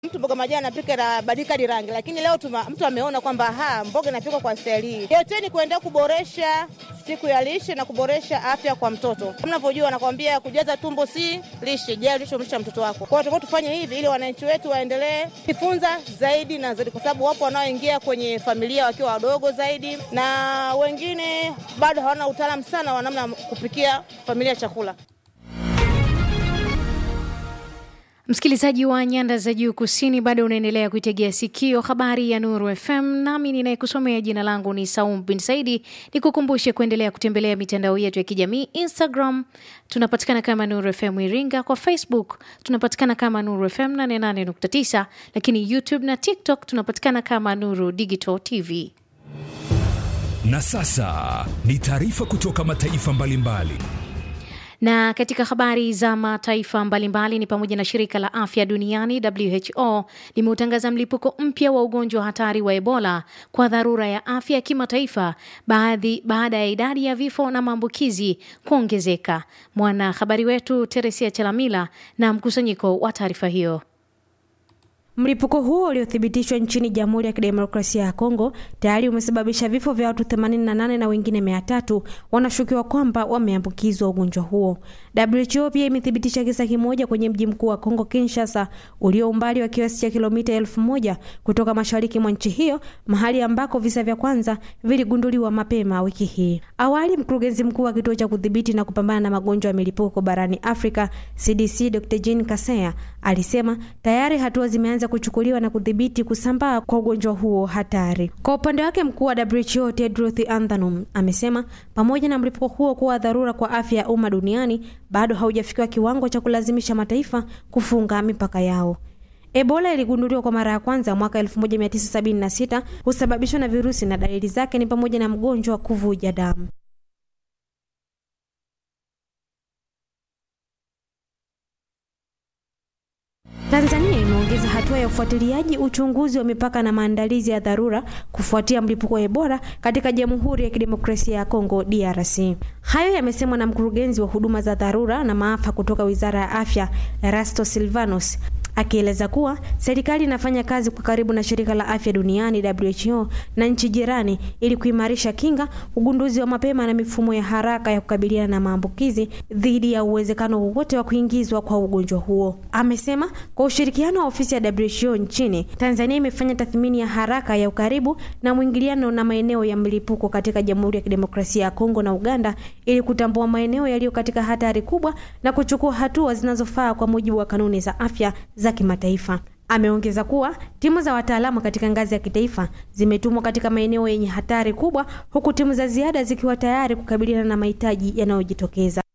Mtu mboga majani anapika inabadilika hadi rangi, lakini leo tuma, mtu ameona kwamba ha mboga inapikwa kwa staili hii. Yote ni kuendelea kuboresha siku ya lishe na kuboresha afya kwa mtoto. Kama unavyojua, anakwambia kujaza tumbo si lishe, je, lishe mlisha mtoto wako. Kwa hiyo tufanye hivi ili wananchi wetu waendelee kujifunza zaidi na zaidi, kwa sababu wapo wanaoingia kwenye familia wakiwa wadogo zaidi, na wengine bado hawana utaalamu sana wa namna kupikia familia chakula. Msikilizaji wa nyanda za juu kusini, bado unaendelea kuitegea sikio habari ya Nuru FM, nami ninayekusomea jina langu ni Saum bin Saidi. Nikukumbushe kuendelea kutembelea mitandao yetu ya kijamii. Instagram tunapatikana kama Nuru FM Iringa, kwa Facebook tunapatikana kama Nuru FM 88.9, lakini YouTube na TikTok tunapatikana kama Nuru Digital TV. Na sasa ni taarifa kutoka mataifa mbalimbali mbali. Na katika habari za mataifa mbalimbali ni pamoja na shirika la afya duniani WHO limeutangaza mlipuko mpya wa ugonjwa hatari wa Ebola kwa dharura ya afya ya kimataifa baadhi baada ya idadi ya vifo na maambukizi kuongezeka. Mwanahabari wetu Teresia Chalamila na mkusanyiko wa taarifa hiyo. Mlipuko huo uliothibitishwa nchini Jamhuri ya Kidemokrasia ya Kongo tayari umesababisha vifo vya watu 88 na wengine 300 wanashukiwa kwamba wameambukizwa ugonjwa huo. WHO pia imethibitisha kisa kimoja kwenye mji mkuu wa Kongo Kinshasa, ulio umbali wa kiasi cha kilomita elfu moja kutoka mashariki mwa nchi hiyo, mahali ambako visa vya kwanza viligunduliwa mapema wiki hii. Awali, mkurugenzi mkuu wa kituo cha kudhibiti na kupambana na magonjwa ya milipuko barani Afrika CDC, Dr. Jean Kaseya alisema tayari hatua zimeanza kuchukuliwa na kudhibiti kusambaa kwa ugonjwa huo hatari. Kwa upande wake, mkuu wa WHO Tedros Adhanom amesema pamoja na mlipuko huo kuwa dharura kwa afya ya umma duniani, bado haujafikiwa kiwango cha kulazimisha mataifa kufunga mipaka yao. Ebola iligunduliwa kwa mara ya kwanza mwaka 1976, husababishwa na virusi na dalili zake ni pamoja na mgonjwa wa kuvuja damu. Tanzania imeongeza hatua ya ufuatiliaji, uchunguzi wa mipaka na maandalizi ya dharura kufuatia mlipuko wa Ebola katika Jamhuri ya Kidemokrasia ya Kongo DRC. Hayo yamesemwa na mkurugenzi wa huduma za dharura na maafa kutoka Wizara ya Afya Erasto Silvanus akieleza kuwa serikali inafanya kazi kwa karibu na shirika la afya duniani WHO na nchi jirani ili kuimarisha kinga, ugunduzi wa mapema na mifumo ya haraka ya kukabiliana na maambukizi dhidi ya uwezekano wowote wa kuingizwa kwa ugonjwa huo. Amesema kwa ushirikiano wa ofisi ya WHO nchini Tanzania imefanya tathmini ya haraka ya ukaribu na mwingiliano na maeneo ya mlipuko katika Jamhuri ya Kidemokrasia ya Kongo na Uganda ili kutambua maeneo yaliyo katika hatari kubwa na kuchukua hatua zinazofaa kwa mujibu wa kanuni za afya za kimataifa. Ameongeza kuwa timu za wataalamu katika ngazi ya kitaifa zimetumwa katika maeneo yenye hatari kubwa, huku timu za ziada zikiwa tayari kukabiliana na mahitaji yanayojitokeza.